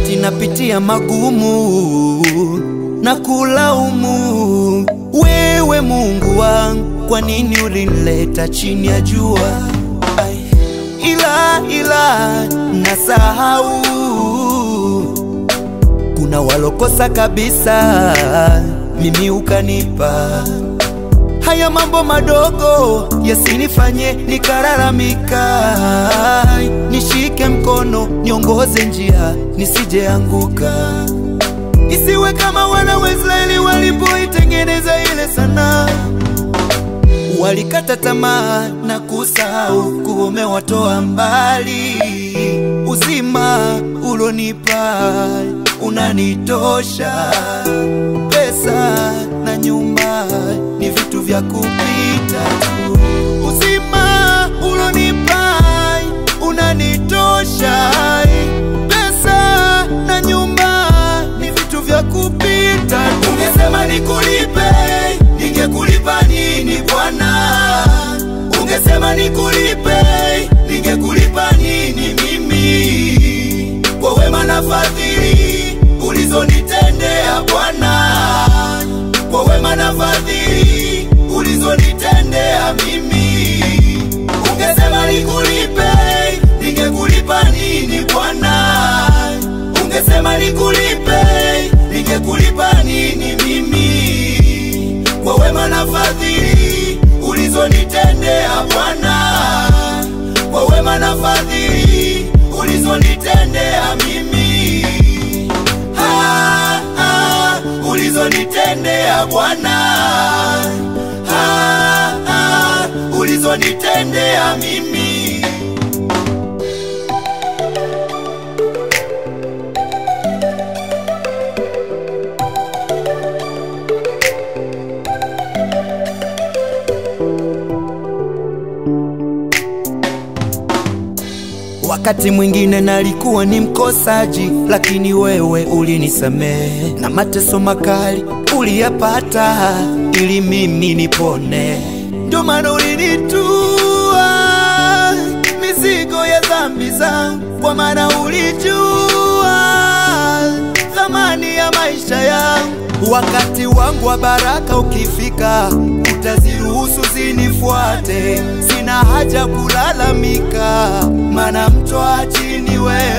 wakati napitia magumu na kulaumu wewe Mungu wangu, kwa nini ulinileta chini ya jua? Ai, ila ila nasahau kuna walokosa kabisa, mimi ukanipa haya mambo madogo yasinifanye nikalalamika. Nishike mkono, niongoze njia, nisijeanguka, isiwe kama wana wa Israeli walipoitengeneza ile sana, walikata tamaa na kusahau kuwa umewatoa mbali. Uzima ulonipa unanitosha, pesa na nyumba ni vitu vya kupita tu. Uzima ulonipa unanitosha, pesa na nyumba ni vitu vya kupita tu. Ungesema nikulipe, ningekulipa nini Bwana? Ungesema nikulipe, ningekulipa nini mimi? Kwa wema na fadhili ulizonitendea Bwana, kwa wema na fadhili ulizonitendea mimi. Ungesema nikulipe, ningekulipa nini Bwana? Ungesema nikulipe, ningekulipa nini mimi? Kwa wema na fadhili ulizonitendea Bwana, kwa wema na fadhili ulizonitendea mimi. Ah, ah, ulizonitendea Bwana, ah, ah, ulizonitendea mimi. Wakati mwingine nalikuwa ni mkosaji, lakini wewe ulinisamehe, na mateso makali uliyapata ili mimi nipone. Ndio maana ulinitua mizigo ya dhambi zangu, kwa maana ulijua thamani ya maisha yangu. Wakati wangu wa baraka ukifika, utaziruhusu zinifuate. Sina haja kulalamika, maana mtoa chini wewe